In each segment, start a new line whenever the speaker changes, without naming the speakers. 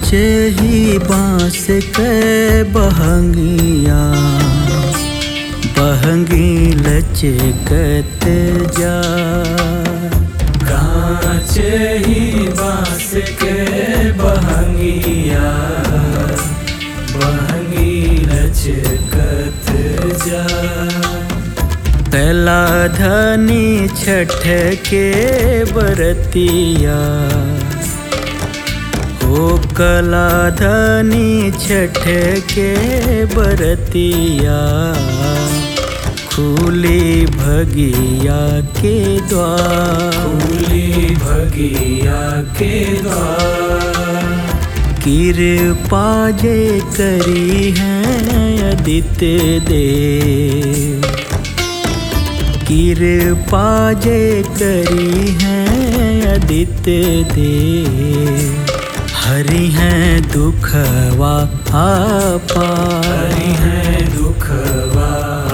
काचे ही बांस के बहंगिया बहंगी लचकत जा
कांच ही बांस के बहंगिया बहंगी लचकत जा
कैला धनी छठ के बरतिया हो कला धनी छठ के बरतिया खुली भगिया के द्वार
फूली भगिया के द्वार
कृपा जे करी है आदित्य देव कृपा जे करी है आदित्य देव हरि हैं दुखवा आपा
हरि है दुखवा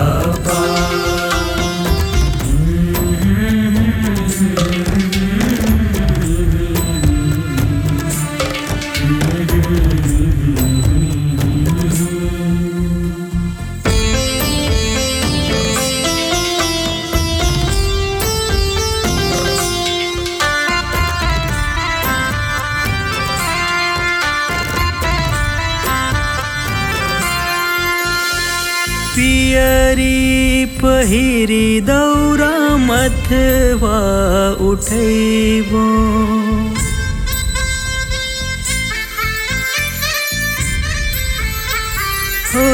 पियरी पहिरी दौरा मथवा उठैबो हो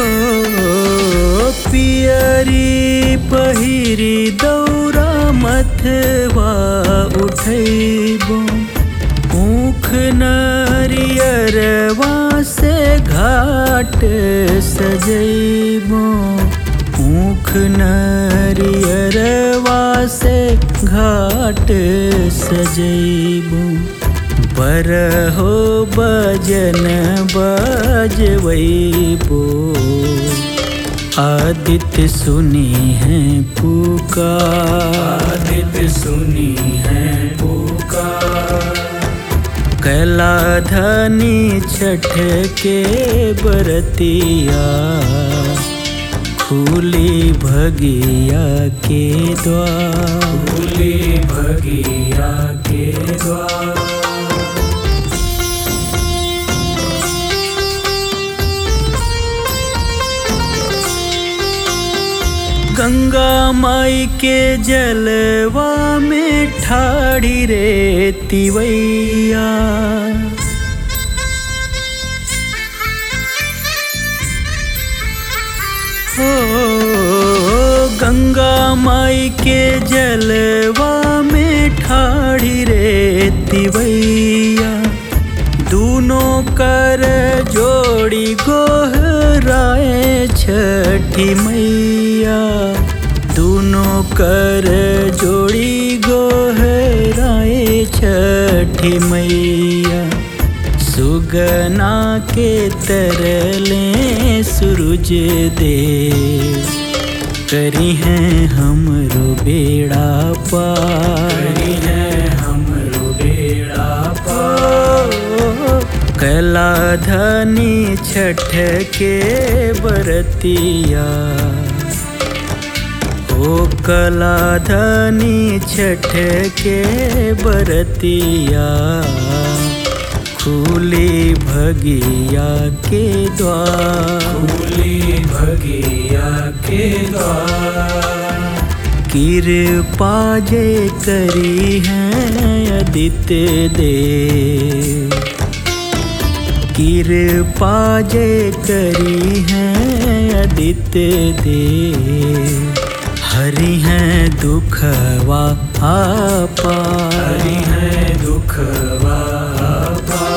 पियरी पहिरी दौरा मथवा उठैबो ऊख नरियरवा से घाट सजैबो ऊख नरियरवा से घाट सजैबो बरहो बजन बजवैबो आदित्य सुनी है पुकार
आदित्य सुनी है पुकार
कैला धनी छठ के बरतिया खुली भगिया के द्वार
फूली भगिया के द्वार
गंगा माई के जलवा में ठाड़ी रे तिवैया हो गंगा माई के जलवा में ठाड़ी रे तिवैया दूनों कर जोड़ी गोहराए छठी मैया दूनों कर जोड़ी गोहराए छठी मैया सुगना के तरले सूरज देव करी हैं हमरो बेड़ा पार
हरि है हमरो बेड़ा पार
कैला धनी छठ के बरतिया ओ कला धनी छठ के बरतिया खुली भगिया के द्वार
फूली भगिया के द्वार
कृपा जे करी है आदित्य देव कृपा जे करी है आदित्य देव हरि हैं दुखवा आपा
हरि है दुखवा पार